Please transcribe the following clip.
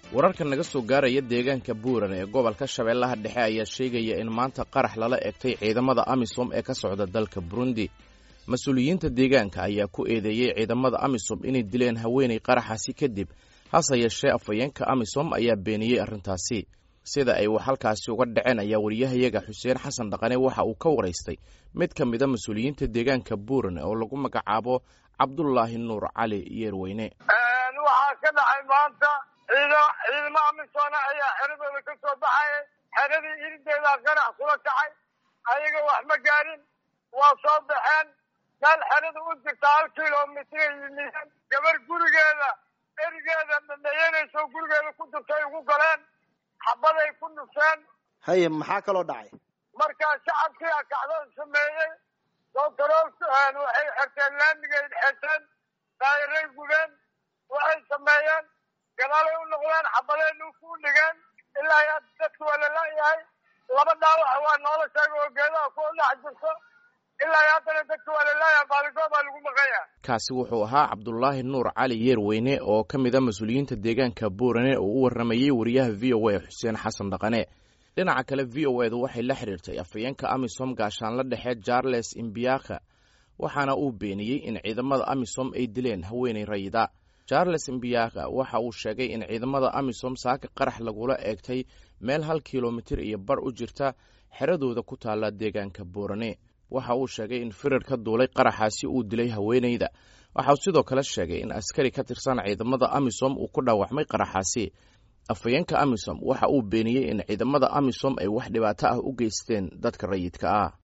wararka naga soo gaaraya deegaanka buuran ee gobolka shabeellaha dhexe ayaa sheegaya in maanta qarax lala egtay ciidamada amisom ee ka socda dalka burundi mas-uuliyiinta deegaanka ayaa ku eedeeyey ciidamada amisom inay dileen haweenay qaraxaasi kadib hase yeeshee afhayeenka amisom ayaa beeniyey arrintaasi sida ay wax halkaasi uga dhaceen ayaa wariyahayaga xuseen xasan dhaqane waxa uu ka waraystay mid ka mida mas-uuliyiinta deegaanka buuran oo lagu magacaabo cabdulaahi nuur cali yeerweyne waxaa ka dhacay maanta ciidamo amisoona ayaa xeradooda ka soo baxaya xeradii irideeda qarax kula kacay ayaga wax ma gaarin waa soo baxeen meel xerada u jirta hal kilomitr yimideen gabar gurigeeda erigeeda dhadhayanayso gurigeeda ku jirtay ugu galeen xabaday ku nufeen haye maxaa kaloo dhacay markaa shacabkii akacdada sameeyey dotarool waxay xerteen laamigay xerteen daayiray gubeen waxay sameeyeen gadaalay u noqdeen xabadeen ku dhigeen ilaa yaa dadka waa lalayahay laba dhaawac waa noola sheega oo geedaha ku dhex jirto ilaa iyo haddana dadka waa lalayahay baaligoo baa lagu maqanya kaasi wuxuu ahaa cabdulaahi nuur cali yeerweyne oo ka mid a mas-uuliyiinta deegaanka buurane oo u warramayey wariyaha v o a xuseen xasan dhaqane dhinaca kale v o edu waxay la xidhiirtay afhayeenka amisom gaashaanla dhexe charles imbiaka waxaana uu beeniyey in ciidamada amisom ay dileen haweenay rayida charles imbiaka waxa uu sheegay in ciidamada amisom saaka qarax lagula eegtay meel hal kilomitir iyo bar u jirta xeradooda ku taalla deegaanka buurane waxa uu sheegay in firir ka duulay qaraxaasi uu dilay haweenayda waxa uu sidoo kale sheegay in askari ka tirsan ciidamada amisom uu ku dhaawacmay qaraxaasi afhayeenka amisom waxa uu beeniyey in ciidamada amisom ay wax dhibaato ah u geysteen dadka rayidka ah